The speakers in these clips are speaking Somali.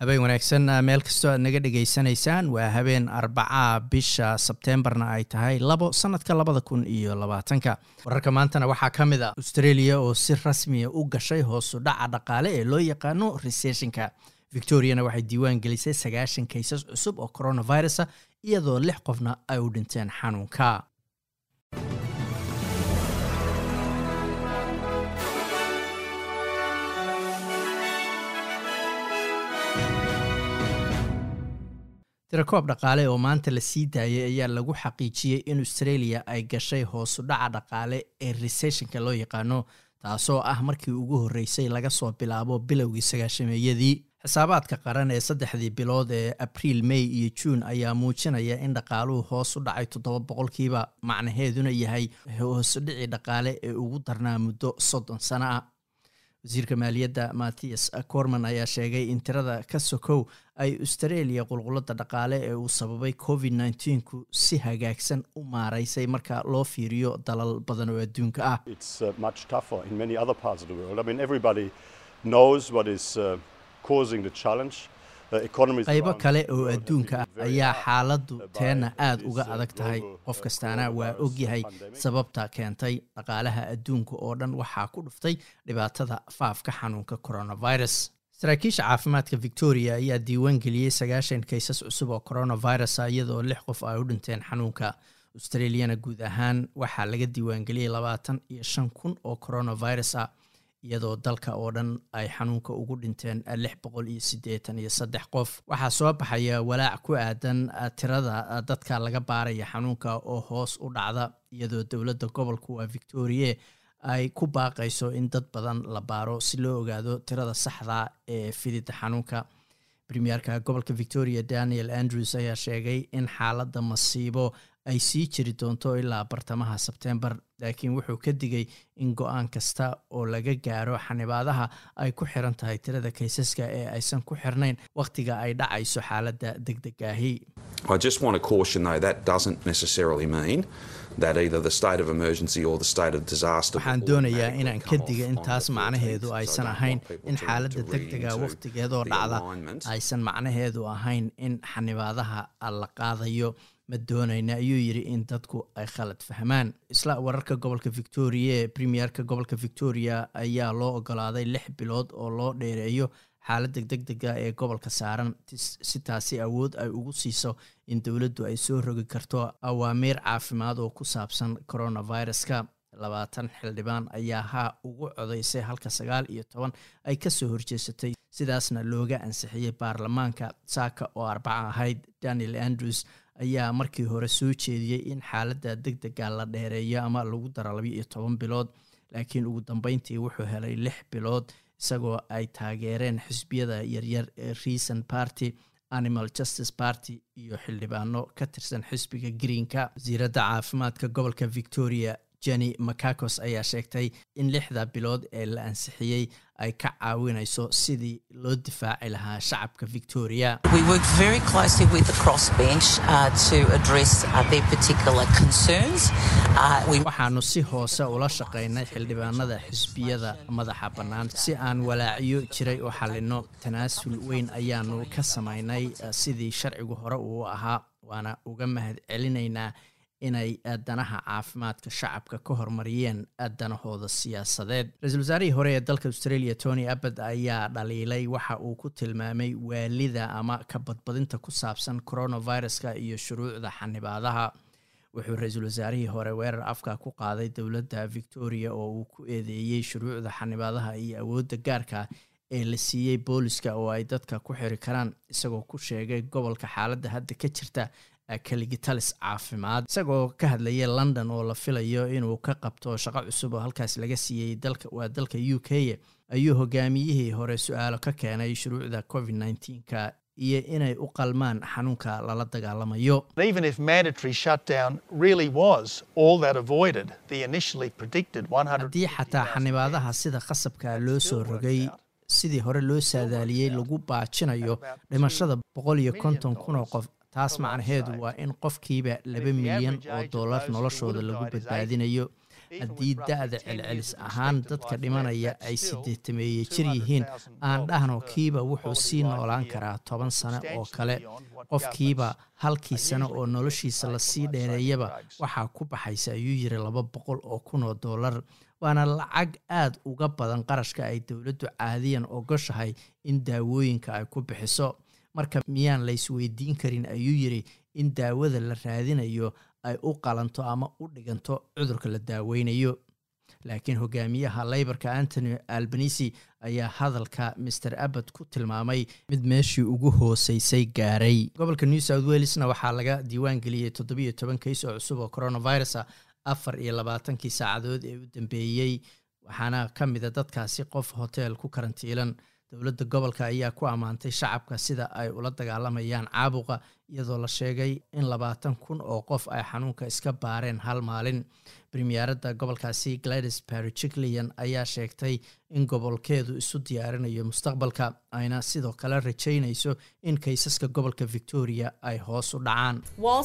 habeen wanaagsan meel kastoo aad naga dhegaysanaysaan waa habeen arbaca bisha sebteembarna ay tahay labo sanadka labada kun iyo labaatanka wararka maantana waxaa ka mid a australia oo si rasmiya u gashay hoosu dhaca dhaqaale ee loo yaqaano recessionka victoriana waxay diiwaan gelisay sagaashan kaysas cusub oo coronavirusa iyadoo lix qofna ay u dhinteen xanuunka tirakoob dhaqaale oo maanta la sii daayay ayaa lagu xaqiijiyey in australia ay gashay hoosu dhaca dhaqaale ee recessionka loo yaqaano taasoo ah markii ugu horreysay laga soo bilaabo bilowgii sagaashameeyadii xisaabaadka qaran ee saddexdii bilood ee abriil may iyo juun ayaa muujinaya in dhaqaaluhu hoos u dhacay toddoba boqolkiiba macnaheeduna yahay hoosudhicii dhaqaale ee ugu darnaa muddo soddon sano ah wasiirka maaliyadda mathias corman ayaa sheegay in tirada ka sokow ay australia qulqulada dhaqaale ee uu sababay covid nneteen-ku si hagaagsan u maaraysay marka loo fiiriyo dalal badan oo adduunka ah qaybo kale oo adduunka ah ayaa xaaladdu teenna aada uga adag tahay qof kastaana waa ogyahay sababta keentay dhaqaalaha adduunka oo dhan waxaa ku dhuftay dhibaatada faafka xanuunka coronavirus saraakiisha caafimaadka victoria ayaa diiwaan geliyey sagaashan kaysas cusub oo coronavirusa iyadoo lix qof ay u dhinteen xanuunka australiana guud ahaan waxaa laga diiwaangeliyey labaatan iyo shan kun oo coronavirus ah iyadoo dalka oo dhan ay xanuunka ugu dhinteen lix boqol iyo siddeetan iyo saddex qof waxaa soo baxaya walaac ku aadan tirada dadka laga baaraya xanuunka oo hoos u dhacda iyadoo dowladda gobolku waa victoria ay ku baaqayso in dad badan la baaro si loo ogaado tirada saxda ee fidida xanuunka premierka gobolka victoria daniel andrews ayaa sheegay in xaaladda masiibo ay sii jiri doonto ilaa bartamaha sebtembar laakiin wuxuu ka digay in go-aan kasta oo laga gaaro xanibaadaha ay ku xiran tahay tirada kaysaska ee aysan ku xirnayn wakhtiga ay dhacayso xaaladda deg degaahi waxaan doonayaa inaan ka diga intaas macnaheedu aysan ahayn in xaaladda deg dega wakhtigeedoo dhacda aysan macnaheedu ahayn in xanibaadaha la qaadayo ma doonayna ayuu yidhi in dadku ay khalad fahmaan isla wararka gobolka victoria premierka gobolka victoria ayaa loo ogolaaday lix bilood oo loo dheereeyo xaaladda deg dega ee gobolka saaran si taasi awood ay ugu siiso in dowladdu ay soo rogi karto awaamiir caafimaad oo ku saabsan coronaviruska labaatan xildhibaan ayaa ha ugu codaysay halka sagaal iyo toban ay kasoo horjeesatay sidaasna looga ansixiyey baarlamaanka saaka oo arbaca ahayd daniel andrews ayaa markii hore soo jeediyey in xaaladda deg dega la dheereeyo ama lagu daro labiyo iyo toban bilood laakiin ugu dambeyntii wuxuu helay lix bilood isagoo ay taageereen xisbiyada yaryar ee reason party animal justice party iyo xildhibaano ka tirsan xisbiga greenka wasiiradda caafimaadka gobolka victoria jenny macacos ayaa sheegtay in lixda bilood ee la ansixiyey ay ka caawinayso sidii loo difaaci lahaa shacabka victoria waxaanu si hoose ula shaqaynay xildhibaanada xisbiyada madaxa bannaan si aan walaacyo jiray u xalino tanaasul weyn ayaanu ka samaynay sidii sharcigu hore uu ahaa waana uga mahad celinaynaa inay danaha caafimaadka shacabka ka hormariyeen danahooda siyaasadeed ra-iisul wasaarihii hore ee dalka australia tony abbad ayaa dhaliilay waxa uu ku tilmaamay waalida ama ka badbadinta ku saabsan coronaviruska iyo shuruucda xanibaadaha wuxuu ra-iisul wasaarihii hore weerar afka ku qaaday dowladda victoria oo uu ku eedeeyey shuruucda xanibaadaha iyo awoodda gaarka ee la siiyey booliska oo ay dadka ku xiri karaan isagoo ku sheegay gobolka xaaladda hadda ka jirta kaligitalis caafimaad isagoo ka hadlayay london oo la filayo inuu ka qabto shaqo cusub oo halkaas laga siiyey dalka waa dalka u k ayuu hogaamiyihii hore su-aalo ka keenay shuruucda covid nneteen-ka iyo inay u qalmaan xanuunka lala dagaalamayo haddii xataa xanibaadaha sida qasabka loo soo rogay sidii hore loo saadaaliyey lagu baajinayo dhimashada boqol iyo konton kun oo qof taas macnaheedu waa in qofkiiba laba milyan oo dollar noloshooda lagu badbaadinayo haddii da-da celcelis ahaan dadka dhimanaya ay sideetameeye jir yihiin aan dhahno kiiba wuxuu sii noolaan karaa toban sano oo kale qofkiiba halkii sano oo noloshiisa lasii dheereeyaba waxaa ku baxaysa ayuu yiri laba boqol oo kun oo dollar waana lacag aad uga badan qarashka ay dowladdu caadiyan ogoshahay in daawooyinka ay ku bixiso marka miyaan laysweydiin karin ayuu yiri in daawada la raadinayo ay u qalanto ama u dhiganto cudurka la daaweynayo laakiin hogaamiyaha leybarka antony albanisi ayaa hadalka master abbad ku tilmaamay mid meeshii ugu hooseysay gaaray gobolka new south welesna waxaa laga diiwaan geliyey toddobiyo toban kays oo cusub oo coronavirus afar iyo labaatankii saacadood ee u dambeeyey waxaana ka mida dadkaasi qof hotel ku karantiilan dowladda gobolka ayaa ku ammaantay shacabka sida ay ula dagaalamayaan caabuqa iyadoo la sheegay in labaatan kun oo qof ay xanuunka iska baareen hal maalin premiyeeradda gobolkaasi gladys bariciklian ayaa sheegtay in gobolkeedu isu diyaarinayo mustaqbalka ayna sidoo kale rajaynayso in kaysaska gobolka victoria ay hoos u dhacaan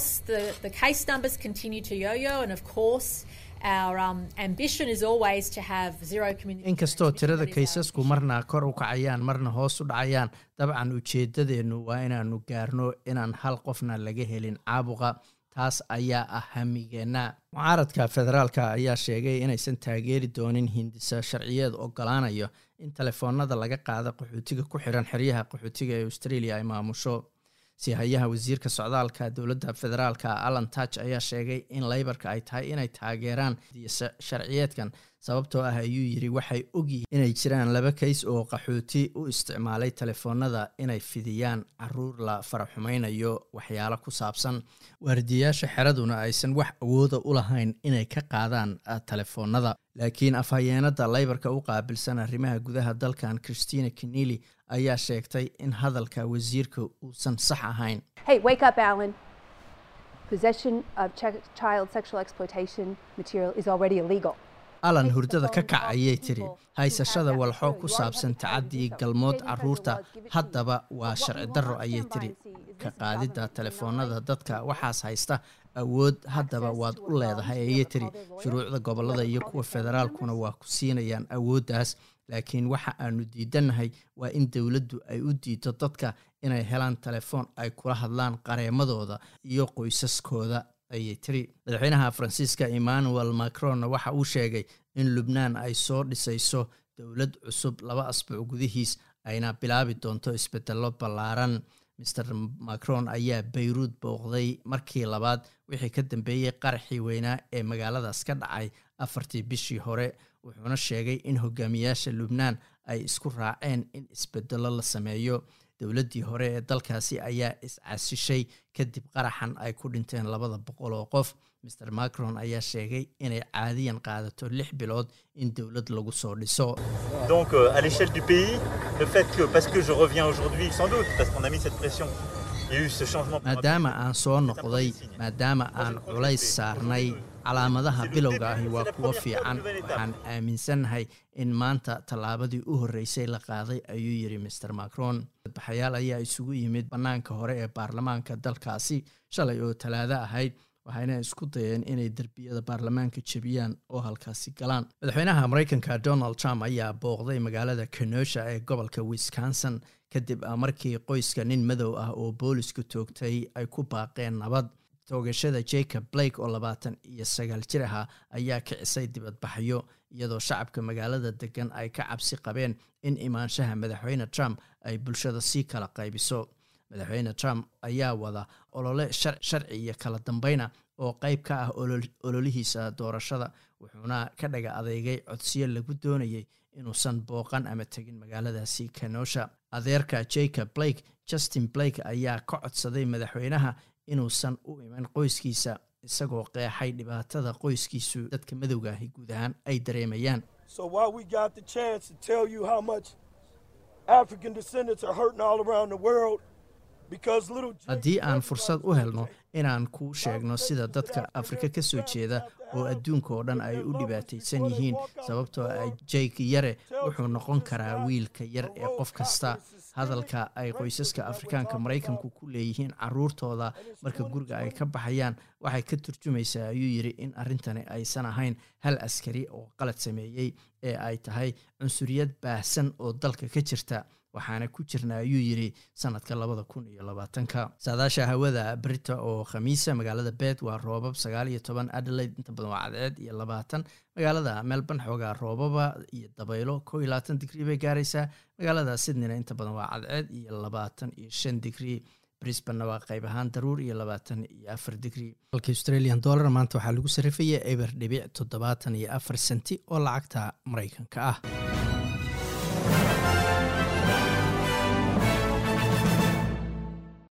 inkastoo tirada kaysasku marna kor u kacayaan marna hoos u dhacayaan dabcan ujeedadeennu waa inaanu gaarno inaan hal qofna laga helin caabuqa taas ayaa ah hamigeenna mucaaradka federaalka ayaa sheegay inaysan taageeri doonin hindisa sharciyeed ogolaanayo in telefoonada laga qaada qaxootiga ku xiran xeryaha qaxootiga ee australia ay maamusho sihayaha wasiirka socdaalka dowladda federaalka alan touch ayaa sheegay in leybarka ay tahay inay taageeraan sharciyeedkan sababtoo ah ayuu yiri waxay ogyihiin inay jiraan laba kays oo qaxooti u isticmaalay telefoonada inay fidiyaan caruur la faraxumaynayo waxyaalo ku saabsan waardiyayaasha xeraduna aysan wax awooda u lahayn inay ka qaadaan telefoonada laakiin afhayeenada leybarka u qaabilsan arrimaha gudaha dalkan christina kenili ayaa sheegtay in hadalka wasiirka uusan sax ahayn alan hurdada ka kac ayay tiri haysashada walxo ku saabsan tacadii galmood caruurta haddaba waa sharci darro ayay tiri ka qaadidda telefoonada dadka waxaas haysta awood haddaba waad u leedahay ayay tiri shuruucda gobolada iyo kuwa federaalkuna waa ku siinayaan awooddaas laakiin waxa aanu diidannahay waa in dowladdu ay u diido dadka inay helaan telefoon ay kula hadlaan qareemadooda iyo qoysaskooda ayay tiri madaxweynaha faransiiska emmanuel macronna waxa uu sheegay in lubnaan ay soo dhisayso dowlad cusub laba asbuuc gudihiis ayna bilaabi doonto isbedello ballaaran master macron ayaa bayruud booqday markii labaad wixii ka dambeeyey qaraxii weynaa ee magaaladaas ka dhacay afartii bishii hore wuxuuna sheegay in hogaamiyaasha lubnaan ay isku raaceen in isbedello la sameeyo dowladdii hore ee dalkaasi ayaa is-casishay kadib qaraxan ay ku dhinteen labada boqol oo qof master macron ayaa sheegay inay caadiyan qaadato lix bilood in dowlad lagu soo dhiso donc à l'échelle du pays le fait que parce que je reviens aujourd'hui sans doute parce qu'on a mis cette pression maadaama aan soo noqday maadaama aan culays saarnay calaamadaha bilowga ahi waa kuwo fiican waxaan aaminsannahay in maanta tallaabadii u horreysay la qaaday ayuu yidhi master macron dadbaxayaal ayaa isugu yimid bannaanka hore ee baarlamaanka dalkaasi shalay oo talaado ahayd waxayna isku dayeen inay derbiyada baarlamaanka jebiyaan oo halkaasi galaan madaxweynaha mareykanka donald trump ayaa booqday magaalada kenosha ee gobolka wisconsin kadib markii qoyska nin madow ah oo boolisku toogtay ay ku baaqeen nabad toogashada jacob blake oo labaatan iyo sagaal jir ahaa ayaa kicisay dibadbaxyo iyadoo shacabka magaalada degan ay ka cabsi qabeen in imaanshaha madaxweyne trump ay bulshada sii kala qaybiso madaxweyne trump ayaa wada olole sharci iyo kala dambeyna oo qeyb ka ah ololihiisa doorashada wuxuuna ka dhaga adeegay codsiyo lagu doonayay inuusan booqan ama tegin magaaladaasi kenosha adeerka jacob blake justin blake ayaa ka codsaday madaxweynaha inuusan u iman qoyskiisa isagoo qeexay dhibaatada qoyskiisu dadka madowga ahi guud ahaan ay dareemayaan haddii aan fursad u helno inaan kuu sheegno sida dadka afrika ka soo jeeda oo adduunka oo dhan ay u dhibaataysan yihiin sababtoo ah jake yare wuxuu noqon karaa wiilka yar ee qof kasta hadalka ay qoysaska afrikaanka maraykanku ku leeyihiin caruurtooda marka guriga ay ka baxayaan waxay ka turjumaysaa ayuu yidhi in arrintani aysan ahayn hal askari oo qalad sameeyey ee ay tahay cunsuriyad baahsan oo dalka ka jirta waxaana ku jirna ayuu yidhi sanadka labada kun iyo labaatanka saadaasha hawada brita oo khamiisa magaalada bed waa roobab sagaal iyo toban adelaide inta badan waa cadceed iyo labaatan magaalada melbourne xoogaa roobaba iyo dabaylo kow iyo labaatan digrii bay gaaraysaa magaalada sydneyna inta badan waa cadceed iyo labaatan iyo shan digrii brisbanna waa qayb ahaan daruur iyo labaatan iyo afar digrii halka australian dollar maanta waxaa lagu sarrifaya eber dhibic toddobaatan iyo afar senti oo lacagta maraykanka ah